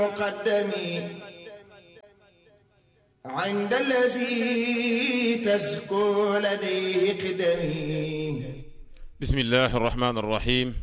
مقدمي عند الذي تزكو لديه قدمي بسم الله الرحمن الرحيم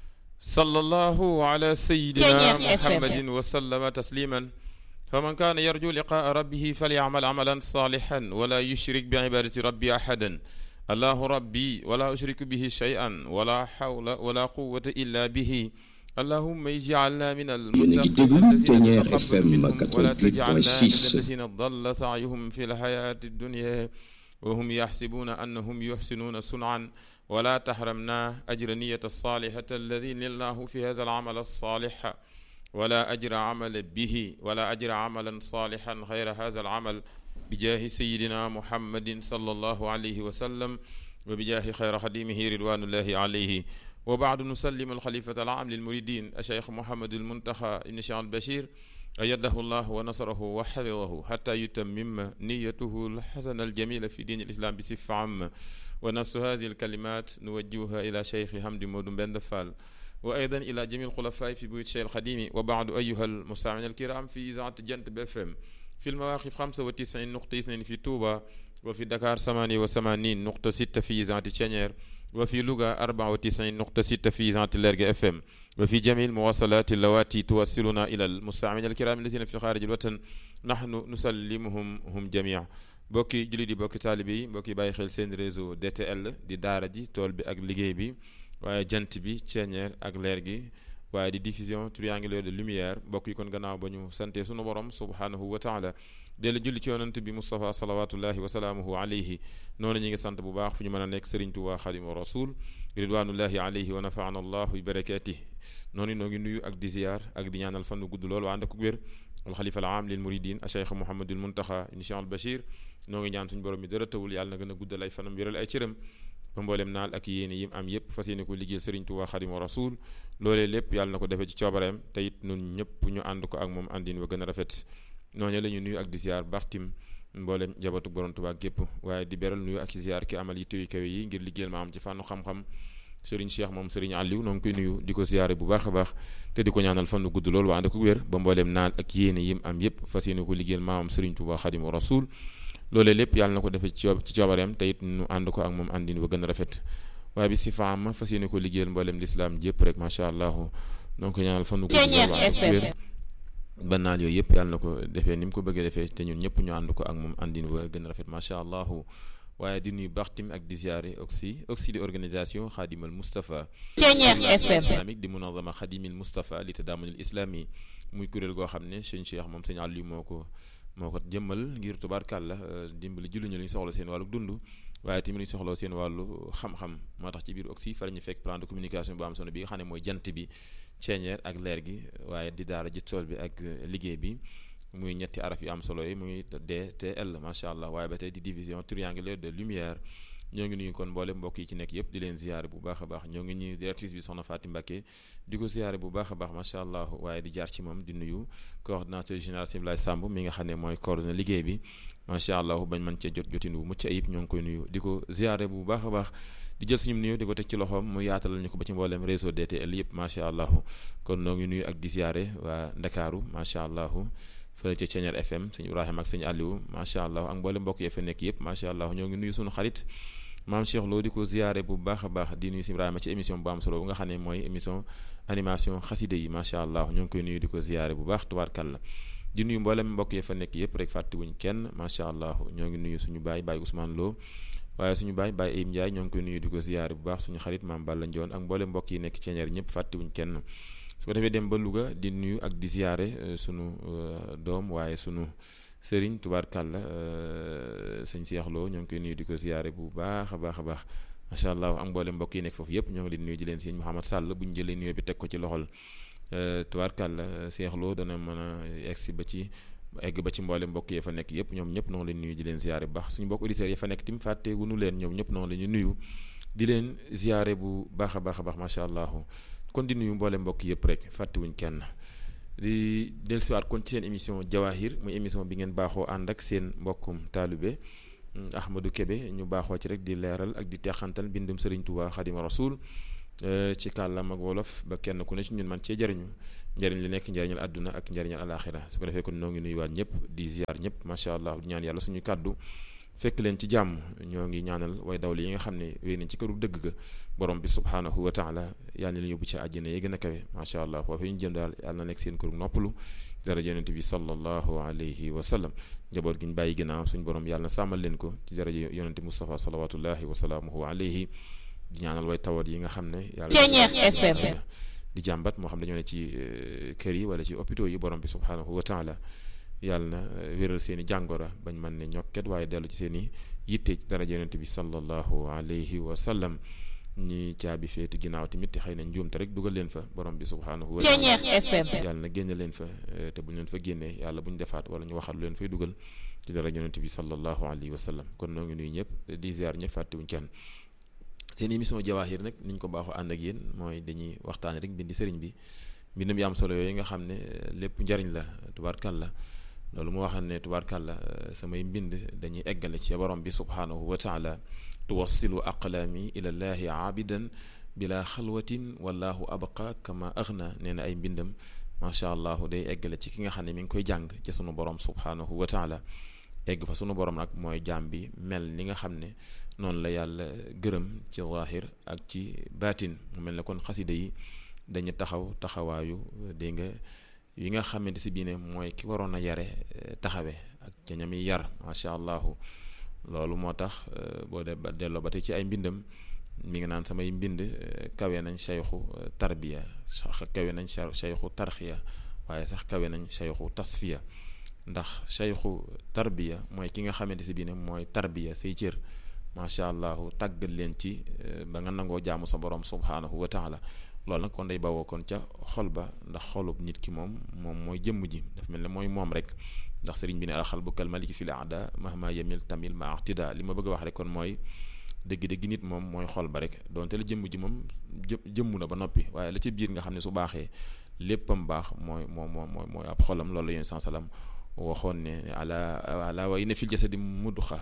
صلى الله على سيدنا محمد وسلم تسليما فمن كان يرجو لقاء ربه فليعمل عملا صالحا ولا يشرك بعبادة ربي أحدا الله ربي ولا أشرك به شيئا ولا حول ولا قوة إلا به اللهم اجعلنا من المتقين الذين تقبل منهم ولا تجعلنا من الذين ضل سعيهم في الحياة الدنيا وهم يحسبون أنهم يحسنون صنعا ولا تحرمنا أجر نية الصالحة الذي لله في هذا العمل الصالح ولا أجر عمل به ولا أجر عملا صالحا غير هذا العمل بجاه سيدنا محمد صلى الله عليه وسلم وبجاه خير خديمه رضوان الله عليه وبعد نسلم الخليفة العام للمريدين الشيخ محمد المنتخى بن شيخ البشير أيده الله ونصره وحفظه حتى يتمم نيته الحسنة الجميلة في دين الإسلام بصفة عامة ونفس هذه الكلمات نوجهها إلى شيخ حمد مودن بن دفال وأيضا إلى جميع الخلفاء في بيوت الشيخ الخديمي وبعد أيها المستمعين الكرام في إذاعة جنت بفم في المواقف 95 نقطة 2 في توبة وفي دكار 88 نقطة 6 في إذاعة تشانير وفي لغة 94 نقطة 6 في إذاعة اللارجة اف ام وفي جميع المواصلات اللواتي توصلنا إلى المستمعين الكرام الذين في خارج الوطن نحن نسلمهم هم جميعا bokki jullit yi bokki taalibe yi mbokki bàyyi xel seen réseau DTL di daara ji tool bi ak liggéey bi waaye jant bi ceeñeer ak leer gi waaye di diffusion triangulaire de lumière mbokk yi kon gannaaw ba ñu sante sunu borom subhanahu wa taala dellu julli ci yonant bi Moustapha salawatullahi wa salaamuhu alayhi noonu ñi ngi sant bu baax fu ñu mën a nekk Serigne Touba Xadimu Rasul ridwanullahi alayhi wa nafaana allahu bi barakatih noonu noo ngi nuyu ak di ziyaar ak di ñaanal fan gudd lool waa ànd ak wér alxalifa al aam lil muridin a cheikh Mouhamadul Muntaxa ibn Cheikh al Bachir noo ngi ñaan suñu borom mi dara tawul yàlla na gën a guddal ay fanam wéral ay cëram ba mboolem naal ak yéene yim am yépp fas yéene ko liggéey Serigne Touba Xadimu Rasul loolee lépp yàlla na ko defee ci coobareem te it nun ñëpp ñu ànd ko ak moom àndin wa gën a rafet noonu la ñu nuyu ak di ziyaar baxtim mboolem jabatu borom Touba gépp waaye di beral nuyu ak ziyaar ki amal yi téyu kawe yi ngir liggéeyal ma am ci fànnu xam-xam Serigne Cheikh moom Serigne Aliou noo ngi koy nuyu di ko ziyaare bu baax a baax te di ko ñaanal fan gudd lool waa ànd ko wér ba mbooleem naal ak yéene yim am yépp fas yéene ko liggéeyal maamam Serigne Touba Xadimu Rasul loolee lépp yàlla na ko defee ci ci coobareem te it nu ànd ko ak moom àndin ba gën a rafet waaye bi si faama fas yéene ko liggéeyal mbooleem lislaam jépp rek macha allah noo ngi ko ñaanal fan gudd lool waa ànd ko wér ba naal yooyu yëpp yàlla na ko defee ni mu ko bëggee defee te ñun ñëpp ñu ànd ko ak moom àndin ba gën a rafet macha allah waaye di nuyu baxtim ak di ziare oxy oxy di organisation xaadimal Moustapha islamique di munazama xaadimil Moustapha li tadaamunil islami muy kuréel goo xam ne sëñ Cheikh moom sëñ Aliou moo ko moo ko jëmmal ngir tubaarkàlla dimbali julluñu li ñu soxla seen wàllu dund waaye tamit ñu soxla seen wàllu xam-xam moo tax ci biir oxy fa la ñu fekk plan de communication bu am solo bi nga xam ne mooy jant bi ceeñeer ak leer gi waaye di daara ji tool bi ak liggéey bi muy ñetti araf yu am solo yi muy DTL macha allah waaye ba tey di division triangulaire de lumière ñoo ngi nuyu kon mboole mbokk yi ci nekk yëpp di leen ziyaare bu baax a baax ñoo ngi ñuy directrice bi soxna Fatim Mbacké di ko ziyaare bu baax a baax macha allah waaye di jaar ci moom di nuyu coordonnateur général Simlaay Samb mi nga xam ne mooy coordonné liggéey bi macha allah bañ mën cee jot jotin bu mucc ayib ñoo ngi koy nuyu di ko ziyaare bu baax a baax di jël suñu nuyu di ko teg ci loxoom mu yaatalal ñu ko ba ci mboolem réseau DTL yëpp macha allah kon noo ngi nuyu ak di ziyaare waa Ndakaaru macha allah fële ca Ceeñeer FM sëñ Ibrahima ak sëñ Aliou macha allah ak mboolem mbokk yi fa nekk yëpp macha allah ñoo ngi nuyu suñu xarit maam Cheikh Lo di ko ziyaare bu baax a baax di nuyu si Ibrahima ci émission bu am solo bu nga xam ne mooy émission animation xaside yi macha allah ñoo ngi koy nuyu di ko ziyaare bu baax tubaarkàlla di nuyu mboolem mbokk yi fa nekk yëpp rek fàttewuñ kenn macha allah ñoo ngi nuyu suñu baay baay Ousmane Lo waaye suñu baay baay Ayib Ndiaye ñoo ngi koy nuyu di ko ziyaare bu baax suñu xarit maam Balla Ndione ak mboolem mbokk yi nekk Ceeñeer ñëpp fàttewuñ kenn su ko defee dem ba Louga di nuyu ak di ziyaare sunu doom waaye sunu sëriñ tubaarkàlla sëñ Cheikh Lo ñoo ngi koy nuyu di ko ziyaare bu baax a baax a baax macha allah am mboolem mbokk yi nekk foofu yëpp ñoo ngi leen nuyu di leen sëñ Mouhamad Sall bu ñu jëlee nuyoo bi teg ko ci loxol tubaarkàlla Cheikh Lo dana mën a egsi ba ci egg ba ci mboolem mbokk yi fa nekk yëpp ñoom ñëpp noo ngi leen nuyu di leen ziyaare bu baax suñu mbokk auditeurs yi fa nekk tim fàtte wunu leen ñoom ñëpp noo ngi leen nuyu di leen ziyaare bu baax a baax a baax macha allah kon di nuyu mboole mbokk yëpp rek fàttewuñ kenn di dellusiwaat kon ci seen émission Jawahir muy émission bi ngeen baaxoo ànd ak seen mbokkum taalibe Ahmadou Kébé ñu baaxoo ci rek di leeral ak di teexantal mbindum Serigne Touba Xadima Rasul ci kàllaam ak wolof ba kenn ku ne ci ñun man cee jariñu njariñ li nekk njariñal àdduna ak njariñal alaxira su ko defee kon noo ngi nuyuwaat ñëpp di ziar ñëpp macha allah di ñaan yàlla suñu kàddu fekk leen ci jàmm ñoo ngi ñaanal way dawli yi nga xam ne wéy nañ ci këru dëgg ga borom bi subhaanahu wa taala yàlla na leen yóbbu ci àjjana yi gën a kawe macha allah foofu ñu jëm daal yàlla na nekk seen këru noppalu dara yonent bi sallallahu alayhi wa sallam njaboot gi ñu bàyyi ginnaaw suñu borom yàlla na sàmmal leen ko ci dara yonent Mustafa salawatullahi wa salaamuhu alayhi di ñaanal way tawat yi nga xam ne yàlla di jàmbat moo xam dañoo ne ci kër yi wala ci hôpitaux yi borom bi subhaanahu wa taala yàlla na wéral seen i jàngora bañ mën ne ñokket waaye dellu ci seen i yitte ci daraja yonent bi sallallahu alayhi wa sallam ñi caabi feetu ginnaaw tamit te xëy na njuumte rek dugal leen fa borom bi subhaanahu wa taala yàlla na génne leen fa te bu ñu leen fa génnee yàlla bu ñu defaat wala ñu waxal lu leen fay dugal ci daraja yonent bi sallallahu alayhi wa sallam kon noo ngi nuyu ñëpp di ziar ñëpp fàttewuñ kenn seen émission jawaahir nag niñ ko baaxoo ànd ak yéen mooy dañuy waxtaane rek mbindi sëriñ bi mbindam yu am solo yooyu nga xam ne lépp njariñ la tubaarkàlla loolu mu waxal ne tubaarkàlla samay mbind dañuy eggale ci borom bi subhaanahu wa taala tuwassilu aqlaami ila llaahi aabidan bila xalwatin wallahu abqa kama aghna nee na ay mbindam macha allah day eggale ci ki nga xam ne mi ngi koy jàng ci sunu borom subhaanahu wa taala egg fa sunu borom nag mooy jaam bi mel ni nga xam ne noonu la yàlla gërëm ci zaahir ak ci baatin mu mel ne kon xasida yi dañu taxaw taxawaayu dégg nga yi nga xamante si bii ne mooy ki waroon a yare taxawe ak ca ñami yar macha allahu loolu moo tax boo de ba delloo ba tey ci ay mbindam mi ngi naan samay mbind kawe nañ sayxu tarbiya sax kawe nañ sayxu tarxiya waaye sax kawe nañ sayxu tasfiya ndax sayxu tarbiya mooy ki nga xamante si bii ne mooy tarbiya say cër macha allahu tàggat leen ci ba nga nangoo jaamu sa borom subhaanahu wa taala loolu nag kon day bawoo kon ca xol ba ndax xolub nit ki moom moom mooy jëmm ji daf mel ne mooy moom rek ndax sëriñ bi ne alxal bu kal maliki fil aada mahma yamil tamil ma ahtida li ma bëgg a wax rek kon mooy dëgg-dëgg nit moom mooy xol ba rek donte la jëmm ji moom jë jëmmu na ba noppi waaye la ci biir nga xam ne su baaxee léppam baax mooy moo moo mooy mooy ab xolam loolu la yéen san salam waxoon ne ala ala wa inna fil jasadi mudxa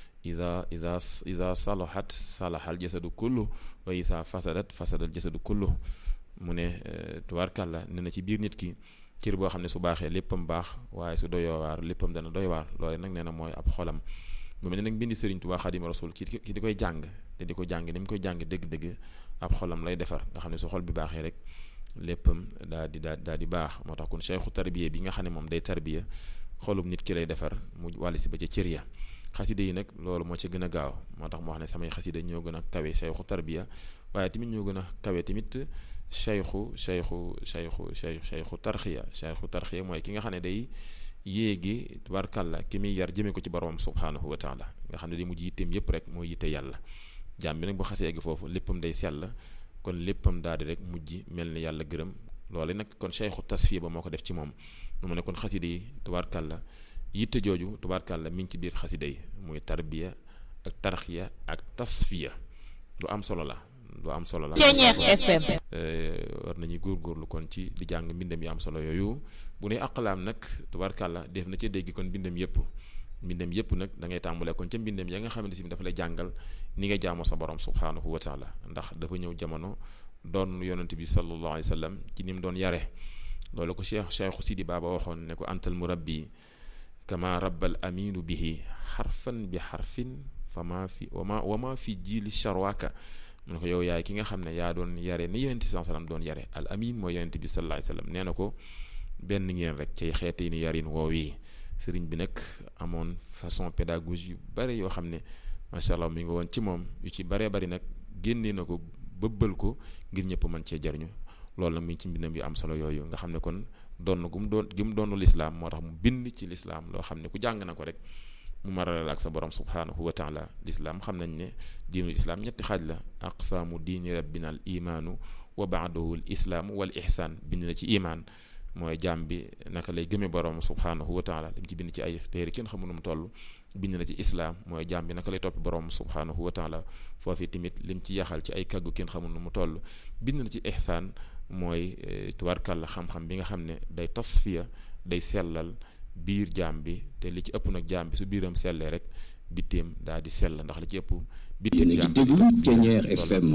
ida ida ida salahat salaha al jasadu kullu wa isa fasadat fasada al jasadu kullu mu ne tubaarkàlla ne na ci biir nit ki cër boo xam ne su baaxee léppam baax waaye su doyoo waar léppam dana doy waar loole nag nee na mooy ab xolam mu mel ne nag mbindi Sëriñ Tuubaa Xaadimu Rasuul ki ki di koy jàng te di ko jàng ni mu koy jàng dëgg-dëgg ab xolam lay defar nga xam ne su xol bi baaxee rek léppam daa di daa daa di baax moo tax kon cheikhu tarbiya bi nga xam ne moom day tarbiya xolum nit ki lay defar mu wàlli si ba ca cër ya xasida yi nag loolu moo ci gën a gaaw moo tax moo wax ne samay xasida ñoo gën a kawe sayxu tarbiya waaye tamit ñoo gën a kawe tamit sayxu sayxu sayxu sayxu tarxiya sayxu tarxiya mooy ki nga xam ne day yéegi tubaarkàlla ki muy yar jëmee ko ci boromam subhaanahu wa taala nga xam ne day mujj yitteem yépp rek mooy yitte yàlla jaam bi nag bu xasee egg foofu léppam day sell kon léppam daal di rek mujj mel ni yàlla gërëm loolu nag kon sayxu tasfiya ba moo ko def ci moom mu ne kon xasida yi tubaarkàlla yitte jooju tubaarkàlla mi ngi ci biir xasida yi muy tarbiya ak tarxiya ak tasfiya lu am solo la lu am solo la war nañuy góorgóorlu kon ci di jàng mbindam yi am solo yooyu bu ne aqlaam nag tubaarkàlla def na ca dégg kon mbindam yépp mbindam yépp nag da ngay tàmbalee kon ca mbindam ya nga xamante si dafa lay jàngal ni nga jaamoo sa borom subhaanahu wa taala ndax dafa ñëw jamono doon yonent bi sallallahu alayhi wa sallam ci ni mu doon yare loolu ko cheikh cheikhu sidi baaba waxoon ne ko antal murabbi kama rabbal aminu bihi xarfan bi xarfin fa maa fi wama wama fi jiili charwaaka mu ne ko yow yaay ki nga xam ne yaa doon yare ni yonent bi sallam doon yare al amin mooy yonent bi sallallahu alayhi wasallam nee na ko benn ngeen rek cay xeete ni yarin woowi sëriñ bi nag amoon façon pédagogie yu bare yoo xam ne macha allah mi ngi woon ci moom yu ci baree bari nag génnee na ko bëbbal ko ngir ñëpp mën cee jariñu loolu nag mi ngi ci mbindam yu am solo yooyu nga xam ne kon doon gu mu doon gi mu doonu lislaam moo tax mu bind ci lislaam loo xam ne ku jàng na ko rek mu maralal ak sa borom subhaanahu wa taala lislaam xam nañ ne diinul islaam ñetti xaaj la aqsaamu diini rabbina al imaanu wa baadahu l islaamu wal ihsaan bind na ci imaan mooy jaam bi naka lay gëmee borom subhaanahu wa taala lim ci bind ci ay téere kenn xamu nu mu toll bind na ci islaam mooy jaam bi naka lay toppi borom subhaanahu wa taala foofu tamit lim ci yaxal ci ay kàggu kenn xamu nu mu toll bind na ci ihsaan mooy tubaarkàlla xam-xam bi nga xam ne day tasfiya day sellal biir jaam bi te li ci ëpp nag jaam bi su biiram sellee rek bitteem daal di sell ndax li ci ëpp yéen a ngi déglu Thiéniere FM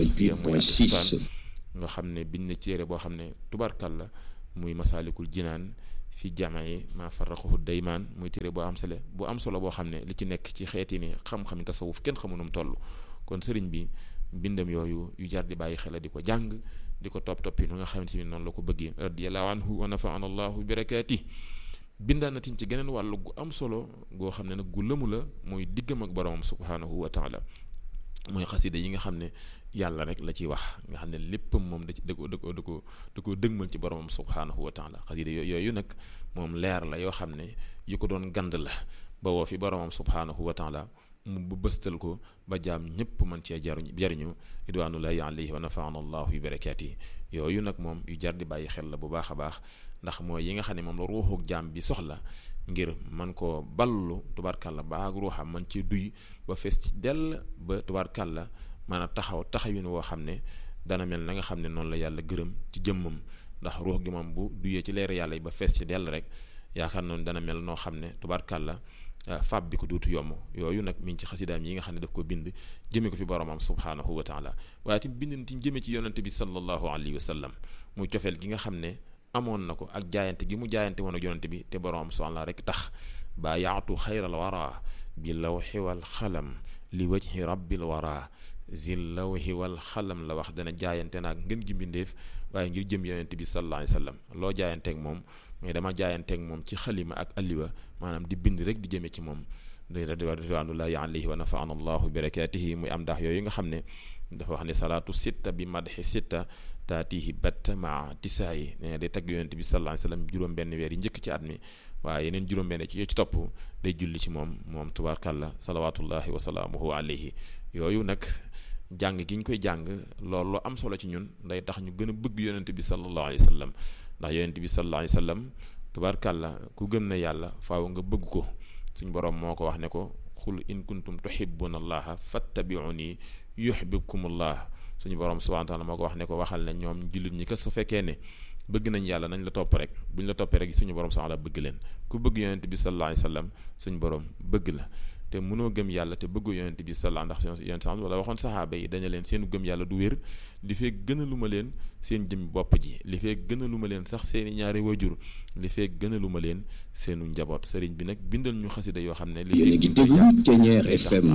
88.6 nga xam ne biñ ne téere boo xam ne tubarkal la muy masaalikul jinaan fi jamai ma farraxuhu daymaan muy téere boo am solo bu am solo boo xam ne li ci nekk ci xeeti ni xam-xam tasawuf kenn xamu nu mu toll kon sëriñ bi bindam yooyu yu jar di bàyyi xel di ko jàng di ko topp toppi nu nga xamante ni noonu la ko bëggee radiyallahu anhu wa nafaana allahu birakaati bindaan na tiñ ci geneen wàllu gu am solo goo xam ne nag gu lëmu la mooy diggam ak boromam subhaanahu wa taala mooy xasida yi nga xam ne yàlla rek la ciy wax nga xam ne léppam moom da ci da ko da ko da ko da ko dëgmal ci boromam subhaanahu wa taala xasida yooyu nag moom leer la yoo xam ne yu ko doon gand la ba woo fi boromam subhaanahu wa taala mu ba bëstal ko ba jaam ñëpp mën cee jaruñ jariñu ridwanullahi alayhi wa nafaana allahu bi barakaati yooyu nag moom yu jar di bàyyi xel la bu baax a baax ndax mooy yi nga xam ne moom la ruuxuk jaam bi soxla ngir man koo ballu tubaarkàlla ba ak ruuxam man ci duy ba fees ci dell ba tubaarkàlla mën a taxaw taxawin woo xam ne dana mel na nga xam ne noonu la yàlla gërëm ci jëmmam ndax ruux gi moom bu duyee ci leer yàlla yi ba fees ci dell rek yaakaar noonu dana mel noo xam ne tubaarkàlla fab bi ko duutu yomb yooyu nag mi ngi ci xasidaam yi nga xam ne daf ko bind jëme ko fi boromam subhaanahu wa taala waaye tim bind ti jëme ci yonante bi sallallahu alayhi wa sallam muy cofeel gi nga xam ne amoon na ko ak jaayante gi mu jaayante woon ak yonante bi te boromam subhaanahu rek tax baa yaatu xayral wara bi lawxi wal xalam li wajhi rabbil wara zil lawhi wal xalam la wax dana jaayante naag ngën gi mbindeef waaye ngir jëm yonente bi sallallahu alayhi wa sallam loo jaayanteeg moom mais dama jaayanteeg moom ci xalima ak alliwa maanaam di bind rek di jëme ci moom ridwanullahi alayhi wa nafaana allahu bi barakatihi muy am ndax yooyu nga xam ne dafa wax ne salaatu sitta bi madxi sitta taatihi batta maa tisaayi ne day tagg yonente bi sallallahu alayhi wa sallam juróom benn weer yi njëkk ci at mi waaye yeneen juróom benn ci ci topp day julli ci moom moom tubaarkàlla salawatullahi wa salaamuhu alayhi yooyu nag jàng gi ñu koy jàng loolu lu am solo ci ñun day tax ñu gën a bëgg yonent bi sallallahu alayhi wa sallam ndax yonent bi sallallahu alayhi wa sallam tubaarkàlla ku gëm na yàlla faaw nga bëgg ko suñ boroom moo ko wax ne ko xul in kuntum tuhibbuna allaha fattabi'uni yuhibbukumullah suñu boroom subhanahu wa ta'ala moo ko wax ne ko waxal ne ñoom jullit ñi ko su fekkee ne bëgg nañ yàlla nañ la topp rek buñ la toppee rek suñu boroom subhanahu wa ta'ala bëgg leen ku bëgg yonent bi sallallahu alayhi wa sallam suñu boroom bëgg la te mënoo gëm yàlla te bëggu yonent bi sallallahu ndax yonent sax wala waxoon saxaaba yi daña leen seen gëm yàlla du wér li fee gën a lu ma leen seen jëm bopp ji li fee gën a lu ma leen sax seeni ñaari wajur li fee gën a lu ma leen seenu njaboot sëriñ bi nag bindal ñu xasida yoo xam ne li yéen a ngi déglu Thiéniere FM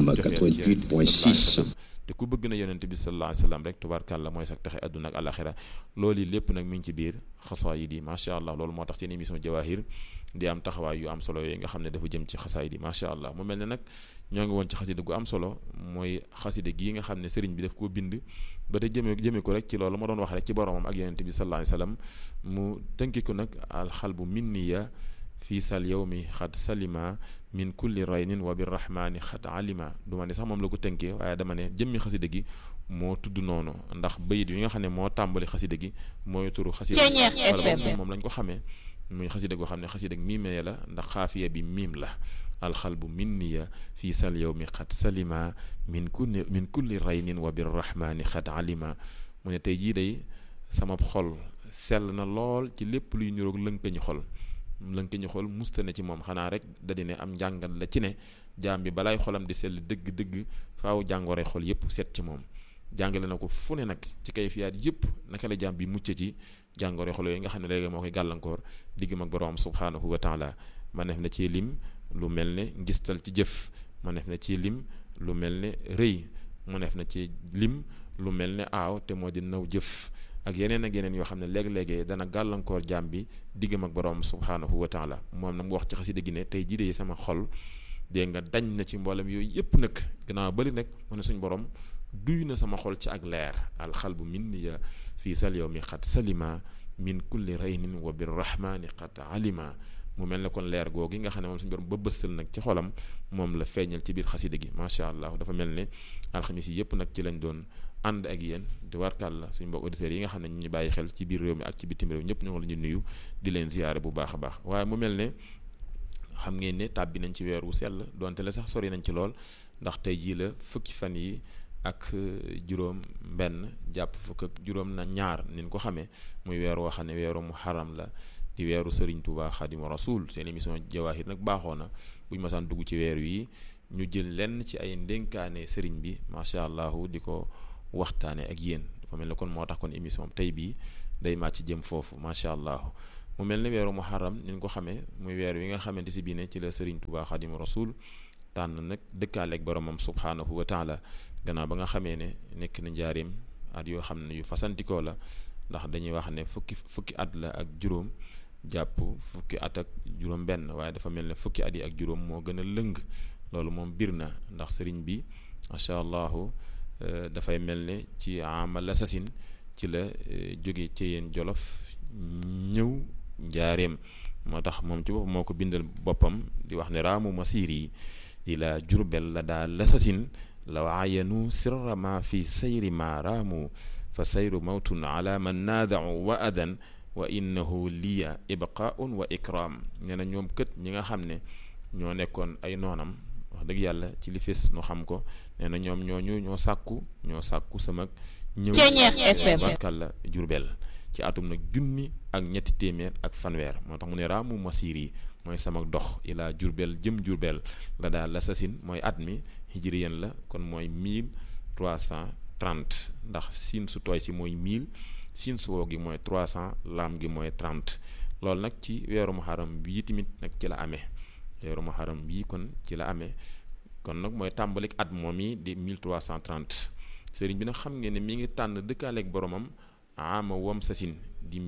88.6 te ku bëgg na yonent bi sallallahu alayhi wasallam rek tubaarkàlla mooy sax taxe àdduna ak alaxira loolu yi lépp nag mi ngi ci biir xasaayid yi macha allah loolu moo tax seen émission jawahir di am taxawaay yu am solo yooyu nga xam ne dafa jëm ci xasaayid yi macha allah mu mel ne nag ñoo ngi woon ci xasida gu am solo mooy xasida gii nga xam ne sëriñ bi daf koo bind ba te jëme jëme ko rek ci loolu ma doon wax rek ci boromam ak yonent bi sallallahu alayhi wasallam mu tënki ko nag alxalbu minniya fii sal yawmi xad salima min kulli raynin wa birrahmani xat alima du ma ne sax moom la ko tënkee waaye dama ne jëmmi xasida gi moo tudd noonu ndax bayit yi nga xam ne moo tàmbali xasida gi mooy turu xasida wala moom lañ ko xamee muy xasida goo xam ne xasida miimee la ndax xaafiya bi miim la alxalbu minniya fii sal yawmi xat salima min kulli min kulli raynin wa birrahmani xat alima mu ne tey jii day sama xol sell na lool ci lépp luy niroog lënkañu xol lënk ñu xool musta ne ci moom xanaa rek da di ne am njàngat la ci ne jaam bi balaay xolam di sell dëgg-dëgg faaw jàngoro xol yépp seet ci moom jàngale na ko fu ne nag ci kayfiyaat yépp naka la jaam bi mucc ci jàngoro xol yooyu nga xam ne léegi moo koy gàllankoor diggam ak boroom subhaanahu wa taala ma def na ci lim lu mel ne ngistal ci jëf ma def na ci lim lu mel ne rëy mu def na ci lim lu mel ne aaw te moo di naw jëf ak yeneen ak yeneen yoo xam ne léeg-léegee dana gàllankoor jaam bi diggam ak borom subhaanahu wa taala moom nag mu wax ci xasida gi ne tey jii de sama xol dégg nga dañ na ci mboolem yooyu yëpp nag gannaaw bali nag mu ne suñ borom duy na sama xol ci ak leer alxalbu minniya fii sal yow mi xat salima min kulli raynin wa birrahmani xat alima mu mel ne kon leer googu nga xam ne moom suñu borom ba bësal nag ci xolam moom la feeñal ci biir xasida gi macha allah dafa mel ne alxamis yi yëpp nag ci lañ doon ànd ak yéen di warkal la suñu mbokk auditeurs yi nga xam ne ñu ñu bàyyi xel ci biir réew mi ak ci bitim réew ñëpp ñoo la ñu nuyu di leen ziyaare bu baax a baax waaye mu mel ne xam ngeen ne tàbbi nañ ci weer wu sell donte la sax sori nañ ci lool ndax tey jii la fukki fan yi ak juróom benn jàpp fukk ak juróom na ñaar nin ko xamee muy weer woo xam ne weeru muharram la di weeru Serigne Touba Xaadimu Rasuul seen émission Jawaahir nag baaxoo na bu ñu masaan dugg ci weer wi ñu jël lenn ci ay ndénkaane sëriñ bi macha allah di ko waxtaane ak yéen dafa mel ne kon moo tax kon émission tey bii day màcc jëm foofu macha allah mu mel ne weeru muharram ni ñu ko xamee muy weer wi nga xamante si bii ne ci la sëriñ Tuubaa Xaadimu Rasuul tànn nag dëkkaaleeg boromam subhaanahu wa taala gannaaw ba nga xamee ne nekk na njaareem at yoo xam ne yu fasantikoo la ndax dañuy wax ne fukki fukki at la ak juróom jàpp fukki at ak juróom benn waaye dafa mel ne fukki at yi ak juróom moo gën a lëng loolu moom bir na ndax sëriñ bi macha allahu dafay mel ne ci amal sasin ci la jóge ci yéen jolof ñëw njaareem moo tax moom ci bopp moo ko bindal boppam di wax ne raamu masiir yi ila jurbel la daa lasasin la waayanu sirra ma fi sayri ma raamu fa sayru mawtun ala man naadau wa adan wa innahu liya ibqaun wa ikram nee na ñoom kët ñi nga xam ne ñoo nekkoon ay noonam wax dëgg yàlla ci li fis nu xam ko nee na ñoom ñooñu ñoo sàkku ñoo sàkku sama ñëw barkal la jurbel ci atum nag junni ak ñetti téeméer ak fanweer moo tax mu ne raamu masiir yi mooy sama dox ilaa jurbel jëm jurbel la daal la sasin mooy at mi hijriyen la kon mooy 1330 ndax siin su tooy si mooy 1000 siin su woo gi mooy 300 laam gi mooy 30 loolu nag ci weeru muharram bii tamit nag ci la amee weeru muharram bii kon ci la amee kon nag mooy tàmbalik at moom yi di 1330 sëriñ bi nag xam ngeen ne mi ngi tànn dëkkaaleeg boromam ama wam sasin di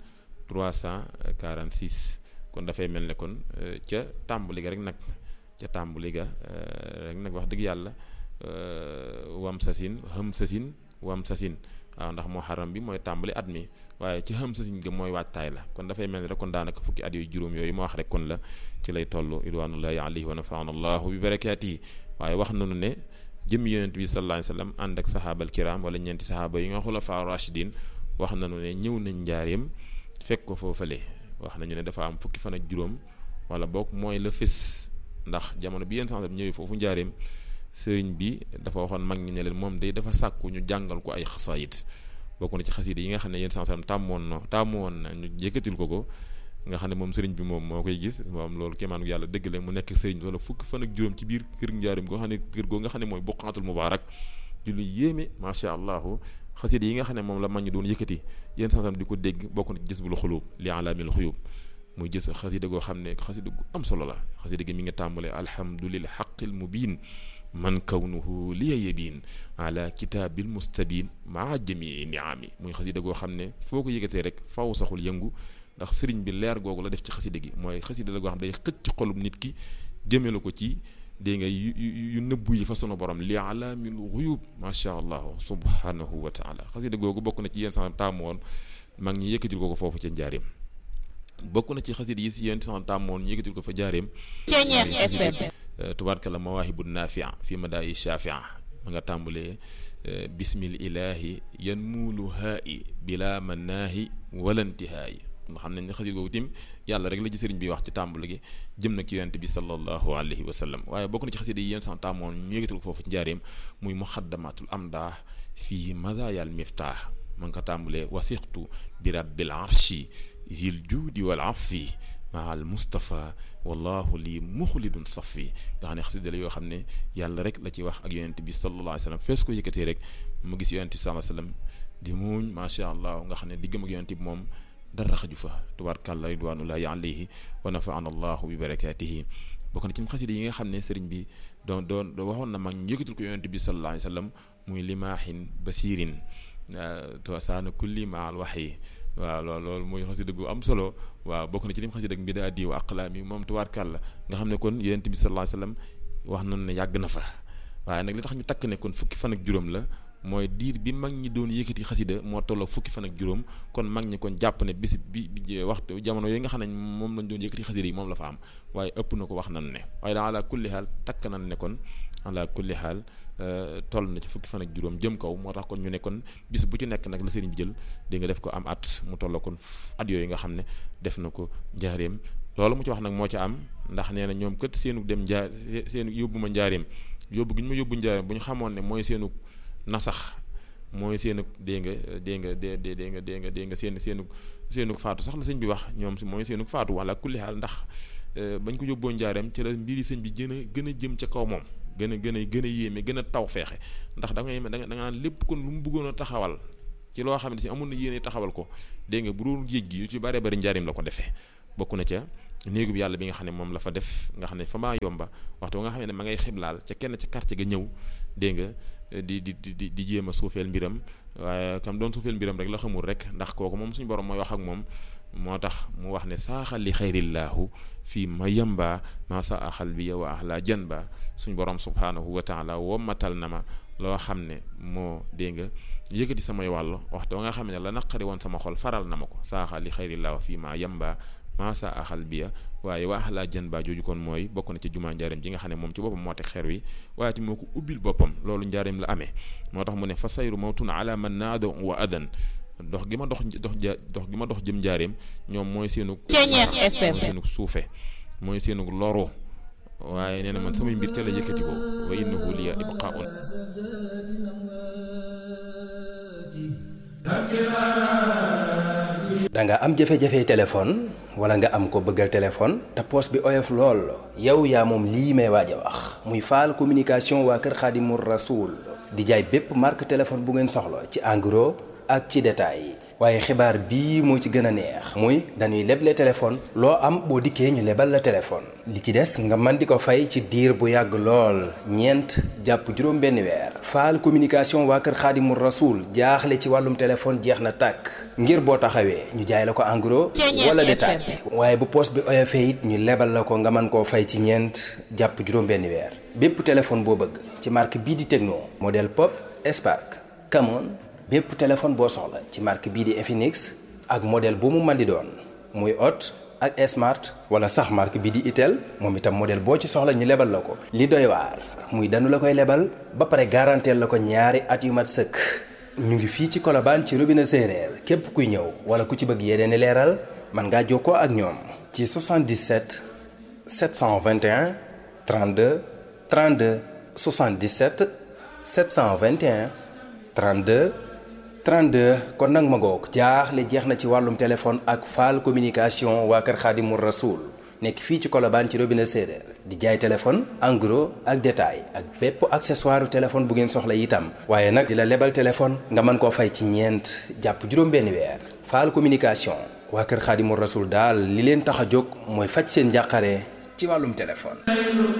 1346 kon dafay mel ne kon ca tàmbali ga rek nag ca tàmbali ga rek nag wax dëgg yàlla wam sasin xëm sasin wam sasin waaw ndax muharram bi mooy tàmbali at mi waaye ci xëm sasin ga mooy waajtaay la kon dafay mel ne rek kon daanaka fukki at yooyu juróom yooyu ma wax rek kon la ci lay toll ridwanullahi alayhi wa nafaana allahu bi barakaatihi waaye wax nañu ne jëmmi yonent bi sallallahu alayhi wa sallam ànd ak sahaabal kiram wala ñeenti sahaaba yi nga xulafaa rashidin wax nañu ne ñëw nañ njaareem fekk ko foofale wax nañu ne dafa am fukki fan ak juróom wala boog mooy la fés ndax jamono bi yenn sax ñëwee foofu njaareem sëriñ bi dafa waxoon mag ñi ne leen moom day dafa sàkku ñu jàngal ko ay xasaayit bokk na ci xasida yi nga xam ne yenn sax tàmmoon na tàmmoon na ñu yëkkatil ko ko nga xam ne moom sëriñ bi moom moo koy gis moom loolu kéemaanu yàlla dëgg la mu nekk sëriñ bi wala fukki fan ak juróom ci biir kër njaareem goo xam ne kër goo nga xam ne mooy buqaatul mubaarak di lu yéeme macha allahu xasida yi nga xam ne moom la mag ñi doon yëkkati yenn sax di ko dégg bokk na ci jës bul xuluub li alaamil xuyub muy jës xasida goo xam ne xasida gu am solo la xasida gi mi ngi tàmbalee alhamdulil xaqil mubin man kawnuhu liya yebin ala kitaabil mustabin maa jamii niami muy xasida goo xam ne foo ko yëkkatee rek faw saxul yëngu ndax sëriñ bi leer googu la def ci xasida gi mooy xasida la goo xam day xëcc ci xolum nit ki jëmee la ko ci dégg nga yu yu nëbbu yi fa sunu borom li alaamil xuyub macha allah subhanahu wa taala xasida googu bokk na ci yéen sax taamu woon mag ñi yëkkatil ko ko foofu ca njaareem bokk na ci xasida yi si yéen sax taamu woon ñu yëkkatil ko fa njaareem tubaarkalla mawaahibu naafia fi madaayi shafia ma nga tàmbalee bismil ilahi yan muulu haayi bila manaahi walantihaayi nga xam nañ ne xasida googu tim yàlla rek la ci sëriñ bi wax ci tàmbali gi jëm na ci yonent bi sallallahu alayhi wa sallam waaye bokk na ci xasida yi yéen sax tàmmoon ñu yëgatal ko foofu ci njaareem muy muxaddamatul amdah fii mazayal miftah ma nga ko tàmbalee wasiqtu bi rabbil arshi zil juudi wal afi maal Mustafa wallahu lii muxlidun safi nga xam ne xasida la yoo xam ne yàlla rek la ci wax ak yonent bi sallallahu alayhi wa sallam fees ko yëkkatee rek mu gis yonent bi sallallahu alayhi wa sallam di muuñ macha allah nga xam ne diggam ak yonent bi moom dara xaju fa tubaarkàlla ridwanullahi alayhi wa nafaana allahu bi barakaatihi bokk na ci xasida yi nga xam ne sëriñ bi doon doon waxoon na mag ñu yëkkatul ko yonent bi sallallahu alayhi wa sallam muy limaahin basirin saana kulli maal waxyi waaw loolu loolu muy xasida gu am solo waaw bokk na ci lim xasida ak mbida di wa aqlaami moom tubaarkàlla nga xam ne kon yonent bi sallallahu alayhi wa sallam wax nañu ne yàgg na fa waaye nag li tax ñu takk ne kon fukki fan ak juróom la mooy diir bi mag ñi doon yëkkati xasida moo tolloo fukki fan ak juróom kon mag ñi kon jàpp ne bis bi waxtu jamono yooyu nga xam ne moom lañ doon yëkkati xasida yi moom la fa am waaye ëpp na ko wax nan ne waaye daa ala kulli xaal takk nan ne kon ala kulli xaal toll na ci fukki fan ak juróom jëm kaw moo tax kon ñu ne kon bis bu ci nekk nag la sëriñ bi jël di nga def ko am at mu tolloo kon at yooyu nga xam ne def na ko njaareem loolu mu ci wax nag moo ca am ndax nee na ñoom kët seenu dem njaar seenu yóbbu ma njaareem yóbbu gi ñu ma yóbbu njaareem bu ñu xamoon ne mooy seenu nasax mooy seenu dégg nga dégg nga dé dé dégg nga dégg nga dégg nga seen seenu seenu faatu sax la sëñ bi wax ñoom si mooy seenu faatu wala kulli xaal ndax bañ ko yóbboo njaareem ci la mbiri sëñ bi gën a gën a jëm ca kaw moom gën a gën a gën a yéeme gën a taw feexe ndax da ngay da nga naan lépp kon lu mu bëggoon a taxawal ci loo xam ne si amoon na yéene taxawal ko dégg nga bu doon géej gi yu ci bare bari njaareem la ko defee bokk na ca néegub yàlla bi nga xam ne moom la fa def nga xam ne fa maa yomba waxtu nga xam ne ma ngay xiblaal ca kenn ca quartier ga ñëw dégg nga di di di di jéem a suufeel mbiram waaye kam doon suufeel mbiram rek la xamul rek ndax kooku moom suñu borom mooy wax ak moom moo tax mu wax ne saaxal li xayrillaahu fii ma yamba maa sa axal bi wa ahla jan ba suñu borom subhaanahu wa taala wommatal na ma loo xam ne moo dégg nga yëkkati samay wàll waxtu nga xam ne la naqari woon sama xol faral na ma ko saaxal li xayrillaahu fii ma yamba maasa axal biya waaye waa axlaa jën baa jooju kon mooy bokk na ci jumaa njaareem ji nga xam ne moom ci boppam moo teg xeer wi waaye ti moo ko ubbil boppam loolu njaareem la amee moo tax mu ne fa sayru mawtun ala man naado wa adan dox gi ma dox dox ja dox gi ma dox jëm njaareem ñoom mooy seenu mooy seenu suufe mooy seenu loru waaye nee na man samay mbir ca la yëkkati ko wa innahu liya ibqaun da nga am jafe-jafe téléphone wala nga am ko bëggal téléphone te poos bi oyof lool yow yaa moom lii may waaj a wax muy faal communication waa kër Xaadimu Rasuul di jaay bépp marque téléphone bu ngeen soxla ci en gros ak ci détail waaye xibaar bii moo ci gën a neex muy dañuy leble téléphone loo am boo dikkee ñu lebal la téléphone li ci des nga mën di ko fay ci diir bu yàgg lool ñeent jàpp juróom benn weer faal communication waa kër xaadimu rasuul jaaxle ci wàllum téléphone jeex na tàkk ngir boo taxawee ñu jaay la ko en gros wala détail waaye bu poos bi oyofee it ñu lebal la ko nga mën koo fay ci ñeent jàpp juróom benn weer bépp téléphone boo bëgg ci marque bii di Tecno modèle Pop Spark Camon bépp téléphone boo soxla ci marque bii di Infinix ak modèle bu mu mën di doon muy Hot ak Smart wala sax marque bii di Itel moom itam modèle boo ci soxla ñu lebal la ko. li doy waar muy danu la koy lebal ba pare garanteel la ko ñaari at yu mat sëkk ñu ngi fii ci Colobane ci robinet séeréer képp kuy ñëw wala ku ci bëgg yeneen i leeral mën ngaa jokkoo ak ñoom. ci 77 721 32 32 77 721 32. 32 kon nag ma ngoog jaaxle jeex na ci wàllum téléphone ak faal communication waa kër Xaadimu Rasuul nekk fii ci Colobane ci robinet séeréer di jaay téléphone en gros ak détail ak bépp accessoire téléphone bu ngeen soxla itam waaye nag di la lebal téléphone nga mën koo fay ci ñeent jàpp juróom-benni weer faal communication waa kër Xaadimu Rasuul daal li leen tax a jóg mooy faj seen njàqare ci wàllum téléphone